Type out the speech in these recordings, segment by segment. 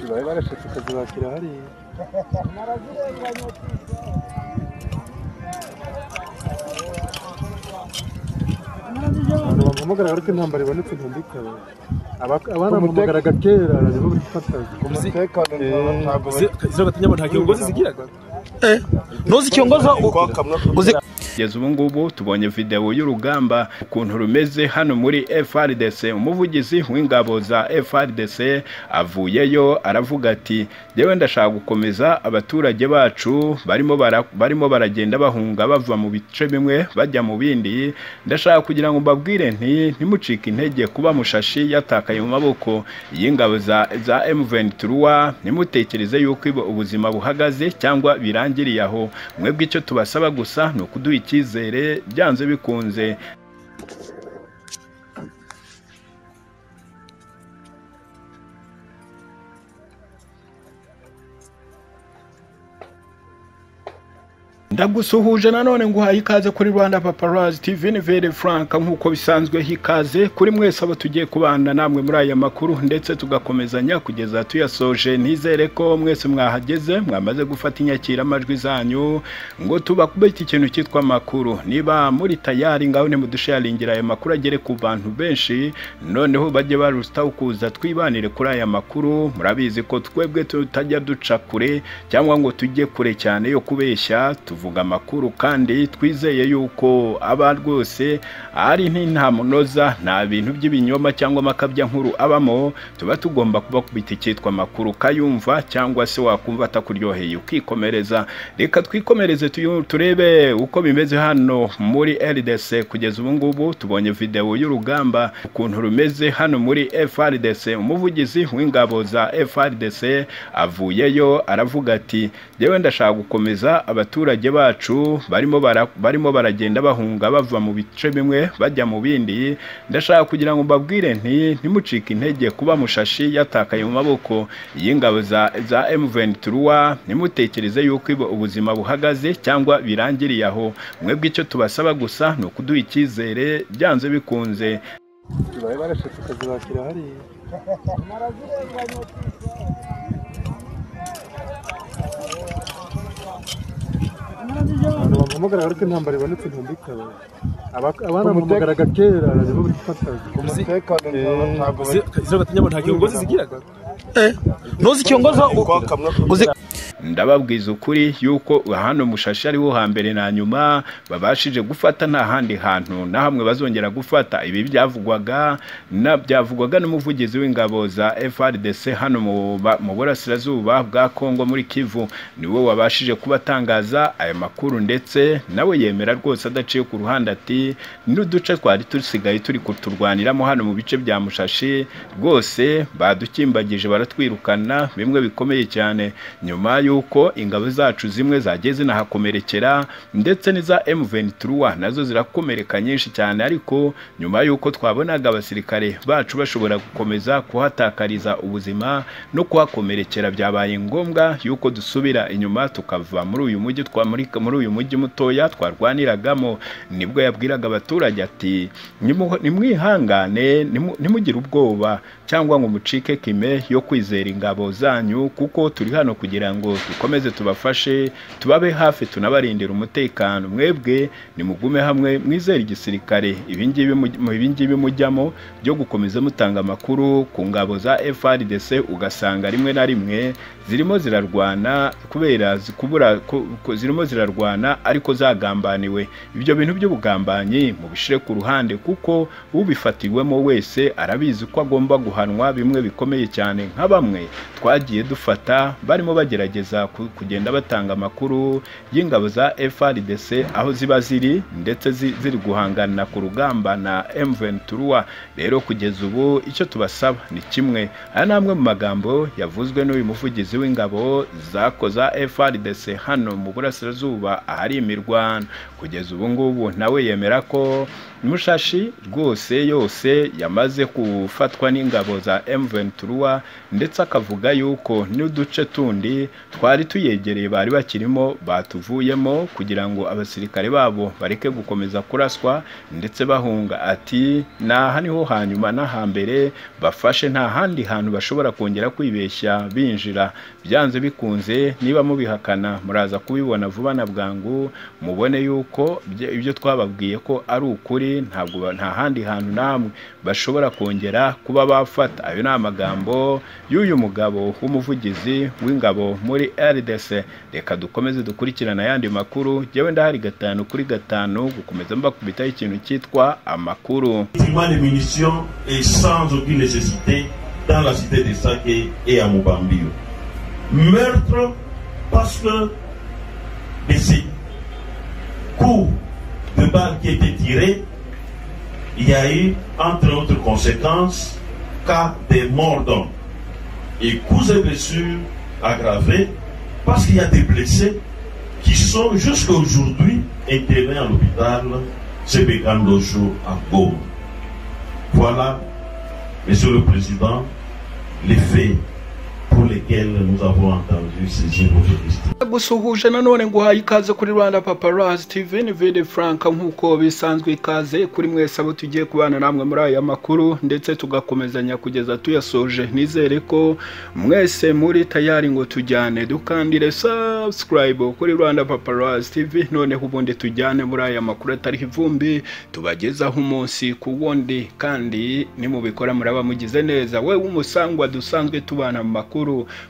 babaye barashatse tukazubakira hariya abantu bampamagara ariko intambara ibonetse ntindikabe abana bampamagaraga kera nibo bifataga umutekano ntabwo izo gatinya ngo nta kirongozi zigira ntuzi ikirongozi uzi kugeza ubu ngubu tubonye video y'urugamba ukuntu rumeze hano muri FRDC umuvugizi w'ingabo za FRDC avuyeyo aravuga ati yewe ndashaka gukomeza abaturage bacu barimo bara, barimo baragenda bahunga bava mu bice bimwe bajya mu bindi ndashaka kugira ngo mbabwire nti ntimucike intege kuba mushashi yatakaye mu maboko y'ingabo za za M23 ntimutekereze yuko ibo ubuzima buhagaze cyangwa birangiriye aho mwebwe icyo tubasaba gusa ni ukuduha icyizere byanze bikunze ndagusuhuje nanone nguhaye ikaze kuri rwanda paparazi tv ni vere frank nk'uko bisanzwe hikaze kuri mwese abo tugiye kubana namwe muri aya makuru ndetse tugakomezanya kugeza tuyasoje nizere ko mwese mwahageze mwamaze gufata inyakiramajwi zanyu ngo tubakube iki kintu cyitwa amakuru niba muri tayari ngaho nimudusharingira aya makuru agere ku bantu benshi noneho bajye barusitaho kuza twibanire kuri aya makuru murabizi ko twebwe tutajya duca kure cyangwa ngo tujye kure cyane yo kubeshya tuvuga amakuru kandi twizeye yuko aba rwose ari munoza nta bintu by'ibinyoma cyangwa amakabya nkuru abamo tuba tugomba kubakubita icyitwa amakuru kayumva cyangwa se wakumva atakuryoheye ukikomereza reka twikomereze tuyu- turebe uko bimeze hano muri RDC kugeza ubu ngubu tubonye video y'urugamba ukuntu rumeze hano muri FRDC umuvugizi w'ingabo za FRDC avuyeyo aravuga ati yewe ndashaka gukomeza abaturage bacu barimo bara, barimo baragenda bahunga bava mu bice bimwe bajya mu bindi ndashaka kugira ngo mbabwire nti ntimucike intege kuba mushashi yatakaye mu maboko y'ingabo za za M23 ntimutekereze yuko ibo ubuzima buhagaze cyangwa birangiriye aho mwebwe icyo tubasaba gusa ni ukuduha icyizere byanze bikunze babaye barashatse tukazubakira hariya abantu bampamagara ariko intambara ibonetse ntindikabe abana bampamagaraga kera nibo bifataga umutekano ntabwo izo gatinya ngo nta kirongozi zigira ntuzi ikirongozi uzi ndababwiza ukuri yuko hano mushashi ariho hambere na nyuma babashije gufata nta handi hantu na hamwe bazongera gufata ibi byavugwaga na byavugwaga n'umuvugizi w'ingabo za FRDC hano mu ba- mu burasirazuba bwa Kongo muri Kivu niwe wabashije kubatangaza aya makuru ndetse nawe yemera rwose adaciye ku ruhande ati n'uduce twari dusigaye turi kuturwaniramo hano mu bice bya mushashi rwose badukimbagije baratwirukana bimwe bikomeye cyane nyuma y'uko ingabo zacu zimwe zagiye zinahakomerekera ndetse n'iza M23 nazo zirakomereka nyinshi cyane ariko nyuma y'uko twabonaga abasirikare bacu bashobora gukomeza kuhatakariza ubuzima no kuhakomerekera byabaye ngombwa y'uko dusubira inyuma tukava muri uyu mujyi twa muri, muri uyu mujyi mutoya twarwaniragamo nibwo yabwiraga abaturage ati "Nimu- nimwihangane nimu- nimugire ubwoba cyangwa ngo mucike kime yo kwizera ingabo zanyu kuko turi hano kugira ngo dukomeze tubafashe tubabe hafi tunabarindire umutekano mwebwe nimugume hamwe mwizere igisirikare ibingibi mu- mu- ibingibi mujyamo byo gukomeza mutanga amakuru ku ngabo za FRDC ugasanga rimwe na rimwe zirimo zirarwana kubera zi- kubura ku- ku- zirimo zirarwana ariko zagambaniwe ibyo bintu by'ubugambanyi mubishire ku ruhande kuko ubifatiwemo wese arabizi ko agomba guhanwa bimwe bikomeye cyane nka bamwe twagiye dufata barimo bagerageza ku- kugenda batanga amakuru y'ingabo za FRDC aho ziba ziri ndetse zi- ziri guhangana ku rugamba na M23 rero kugeza ubu icyo tubasaba ni kimwe aya ni amwe mu magambo yavuzwe n'uyu muvugizi w'ingabo zakoza FRDC hano mu burasirazuba ahari imirwano kugeza ubu ngubu nawe yemera ko mushashi rwose yose yamaze gufatwa n'ingabo za M23 ndetse akavuga yuko n'uduce tundi twari tuyegereye bari bakirimo batuvuyemo kugira ngo abasirikare babo bareke gukomeza kuraswa ndetse bahunga ati naha niho hanyuma n'ahambere bafashe nta handi hantu bashobora kongera kwibeshya binjira byanze bikunze niba mubihakana muraza kubibona vuba na bwangu mubone yuko ibyo- ibyo twababwiye ko ari ukuri ntabwo ba- nta handi hantu namwe bashobora kongera kuba bafata ayo ni amagambo y'uyu mugabo w'umuvugizi w'ingabo muri RDC reka dukomeze dukurikirana ayandi makuru jyewe ndahari gatanu kuri gatanu gukomeza mbakubitaho ikintu cyitwa amakuru Effectivement, les munitions et sans aucune nécessité dans la cité de Saké et à Mubambio. Meurtre parce que de ces coups de balles qui étaient tirés, il y a eu, entre autres conséquences, cas des morts d'hommes et coups et blessures aggravées parce qu'il y a des blessés qui sont jusqu'à aujourd'hui internés à l'hôpital Sebekandoso à Goma. Voilà, Monsieur le Président, les faits pour lesquels nous avons entendu saisir votre question. gusuhuje nanone nguhaye ikaze kuri rwanda paparazzi tv ni vide frank nk'uko bisanzwe ikaze kuri mwese abo tugiye kubana namwe muri aya makuru ndetse tugakomezanya kugeza tuyasoje nizere ko mwese muri tayari ngo tujyane dukandire subscribe kuri rwanda paparazzi tv noneho ubundi tujyane muri aya makuru atariho ivumbi tubagezaho umunsi ku wundi kandi nimubikora muraba mugize neza wewe umusangwa dusanzwe tubana mu makuru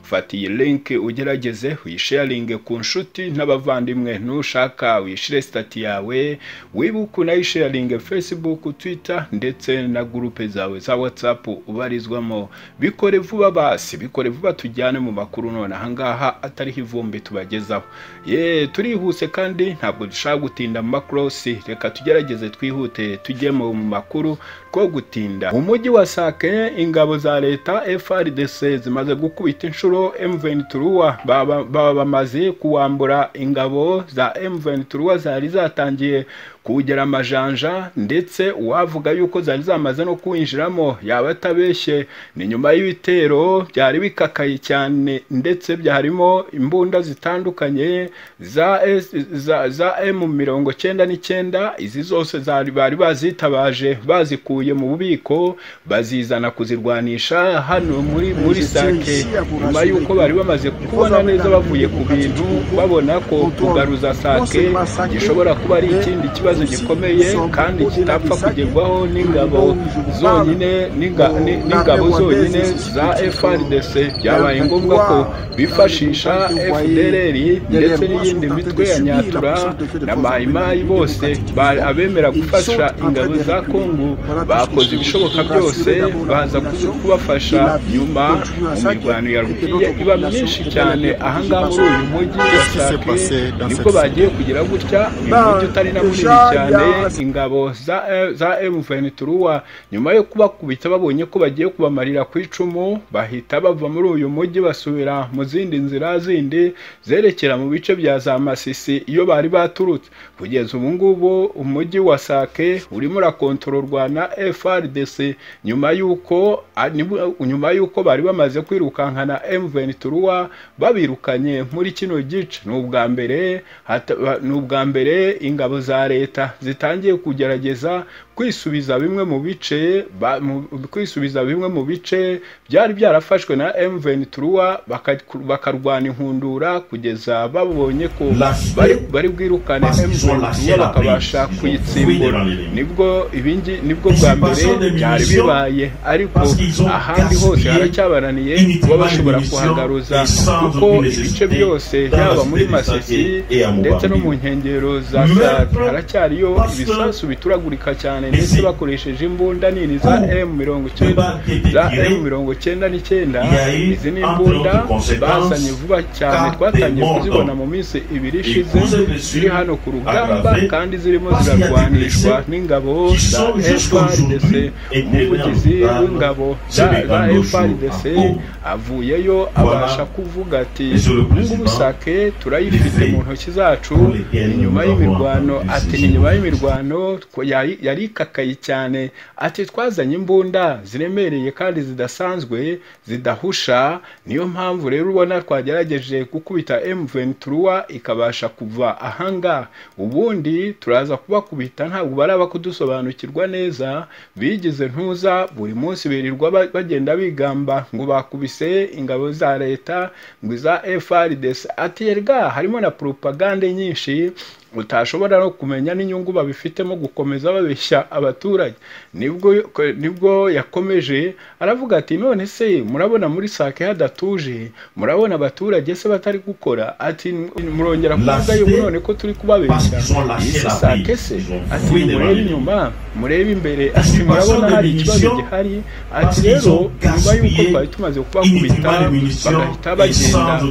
fata iyi linki ugerageze uyisharinge ku nshuti n'abavandimwe nushaka uyishire sitati yawe wibuke unayisharinge facebook twitter ndetse na gurupe zawe za whatsapp ubarizwamo bikore vuba basi bikore vuba tujyane mu makuru none ahangaha atariho ivumbi tubagezaho ye turihuse kandi ntabwo dushaka gutinda mu makorosi reka tugerageze twihute tujyemo mu makuru rwo gutinda mu mujyi wa sake ingabo za leta frdc zimaze gukubita inshuro m23 baba baba bamaze kuwambura ingabo za m23 zari zatangiye kuwugera amajanja ndetse uwavuga yuko zari zamaze no kuwinjiramo yaba atabeshye ni nyuma y'ibitero byari bikakaye cyane ndetse byarimo imbunda zitandukanye za S- za, za m19 n'icyenda izi zose zari bari bazitabaje bazikuye mu bubiko bazizana kuzirwanisha hano muri muri sake nyuma y'uko bari bamaze kubona neza bavuye ku bintu babona ko kugaruza sake gishobora kuba ari ikindi kibazo gikomeye kandi kitapfa kugerwaho n'ingabo zonyine n'inga- ni- n'ingabo zonyine za frdc byabaye ngombwa ko bifashisha fdrr ndetse n'iyindi mitwe ya nyatura na mayimayi bose ba- abemera gufasha ingabo za kongo bakoze ibishoboka byose baza ku- kubafasha nyuma mu mirwano yarugiye iba myinshi cyane ahangaha muri uyu mujyi wa sake nibwo bagiye kugira gutya uyu mujyi utari na munini cyane ingabo za za M23 nyuma yo kubakubita babonye ko bagiye kubamarira ku icumu bahita bava muri uyu mujyi basubira mu zindi nzira zindi zerekera mu bice bya za Masisi iyo bari baturutse kugeza ubu ngubu umujyi wa Sake urimo urakontororwa na FRDC nyuma y'uko a- nibwo- nyuma y'uko bari bamaze kwirukankana M23 babirukanye muri kino gice ni ubwa mbere hata- ba- ni ubwa mbere ingabo za leta zitangiye kugerageza kwisubiza bimwe mu bice ba- mu- kwisubiza bimwe mu bice byari byarafashwe na M23 baka- bakarwana inkundura kugeza babonye ko Lâche. bari bari bwirukane Parce qu'ils ont lâché M23 la bakabasha prise. Ils ont kuyitsimbura fouillé dans les- nibwo ibingi nibwo bwa mbere Dissipation des byari munitions, bibaye ariko parce qu'ils ont ahandi hose gaspillé haracyabananiye inutilement kuba bashobora munitions kuhagaruza et sans kuko aucune ibice nécessité byose dans la yaba muri cité de masisi Sake et à ndetse no Mubambiro. mu nkengero za Meurtre sake haracyariyo parce que ibisasu bituragurika cyane les ndetse i- bakoresheje imbunda nini za Ou m mirongo icyenda les balles qui étaient za tirées, m mirongo icyenda n'icyenda il y a eu, izi ni entre imbunda autres conséquences, bazanye vuba cyane quatre twatangiye morts kuzibona d'hommes. mu minsi ibiri Et ishize vous avez su ziri hano ku rugamba aggraver kandi zirimo parce qu'il y a des zirarwanishwa blessés n'ingabo qui za sont jusqu'à FRDC aujourd'hui internés en umuvugizi Uganda, w'ingabo c'est za des za gandoshos FRDC à Goma. avuyeyo Voilà, abasha kuvuga ati Monsieur le Président, ubu sake turayifite les mu faits ntoki zacu pour lesquels ni nyuma nous avons y'imirwano entendu ati ces ni nyuma gens. y'imirwano twa- yari yari yikakaye cyane ati twazanye imbunda ziremereye kandi zidasanzwe zidahusha niyo mpamvu rero ubona twagerageje gukubita M23 ikabasha kuva ahangaha ubundi turaza kubakubita ntabwo baraba kudusobanukirwa neza bigize ntuza buri munsi birirwa ba- bagenda bigamba ngo bakubise ingabo za leta ngo iza FRDC ati erga harimo na propagande nyinshi utashobora no kumenya n'inyungu babifitemo gukomeza babeshya abaturage nibwo nibwo yakomeje aravuga ati none se murabona muri sake hadatuje murabona abaturage se batari gukora ati murongera kuvuga yuko none ko turi kubabeshya iyi si sake se ati murebe inyuma murebe imbere ati murabona hari ikibazo gihari ati rero nyuma y'uko twari tumaze kubakubita bagahita bagenda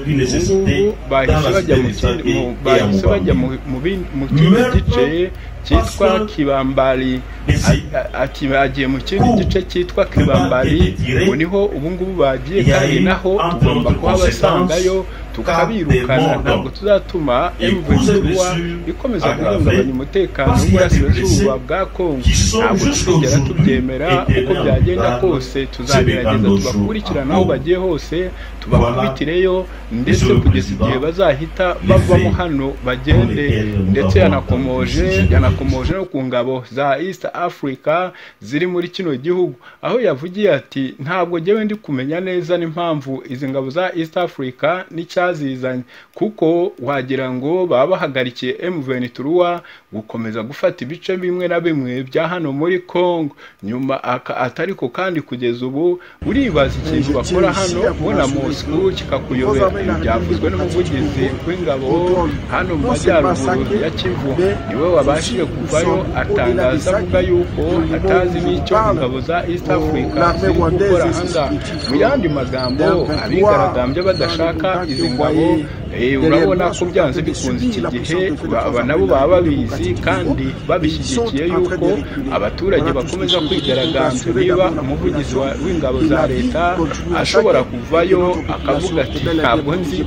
ubungubu bahise bajya mu kindi mu- bahise bajya mu mu bin- mu kindi gice cyitwa kibambari A- a- ati bagiye mu kindi gice cyitwa kibambari ngo niho ubu ngubu bagiye kandi naho tugomba kuhabasangayo tukabirukana ntabwo tuzatuma emuventiruwa ikomeza guhungabanya umutekano w'uburasirazuba bwa kongo ntabwo tuzigera tubyemera uko byagenda kose tuzagerageza tubakurikirana aho bagiye hose tubakubitireyo ndetse kugeza igihe bazahita bavamo hano bagende ndetse yanakomoje yanakomoje no ku ngabo za east africa ziri muri kino gihugu aho yavugiye ati ntabwo njyewe ndi kumenya neza n'impamvu izi ngabo za east africa n'icyazizanye kuko wagira ngo baba bahagarikiye mventura gukomeza gufata ibice bimwe na bimwe bya hano muri congo nyuma aka- atariko kandi kugeza ubu uribaza ikintu bakora hano ubona moscou kikakuyobera ibi byavuzwe n'umuvugizi w'ingabo hano mu majyaruguru ya kivu niwe wabashije kuvayo atangaza avuga yuko atazi n'icyo ingabo za east africa ziri gukora hanga mu yandi magambo abigaragambya badashaka izi ngabo eh, urabona ko byanze bikunze iki gihe aba nabo baba babizi kandi babishyigikiye yuko abaturage bakomeza kwigaragambya niba umuvugizi wa- w'ingabo za leta ashobora kuvayo akavuga ati ntabwo nzi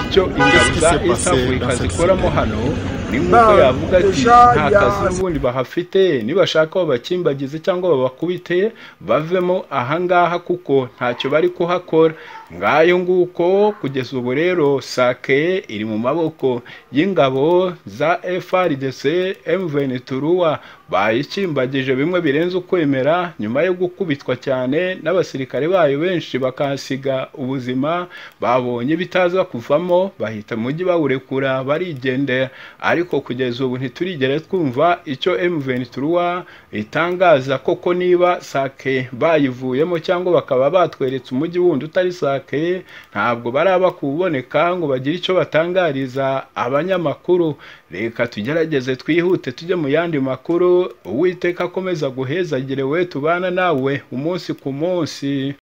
icyo ingabo za east africa zikoramo hano ni nk'uko yavuga ati nta kazi n'ubundi bahafite nibashaka babakimbagize cyangwa babakubite bavemo ahangaha kuko ntacyo bari kuhakora ngayo nguko kugeza ubu rero sake iri mu maboko y'ingabo za FRDC M23 bayikimbagije bimwe birenze ukwemera nyuma yo gukubitwa cyane n'abasirikare bayo benshi bakahasiga ubuzima babonye bitaza kuvamo bahita mujyi bawurekura barigendera ariko kugeza ubu ntiturigere twumva icyo M23 itangaza koko niba sake bayivuyemo cyangwa bakaba batweretse umujyi wundi utari sake ntabwo baraba kuboneka ngo bagire icyo batangariza abanyamakuru reka tugerageze twihute tujye mu yandi makuru uwiteka akomeza guhezagire we tubana nawe umunsi ku munsi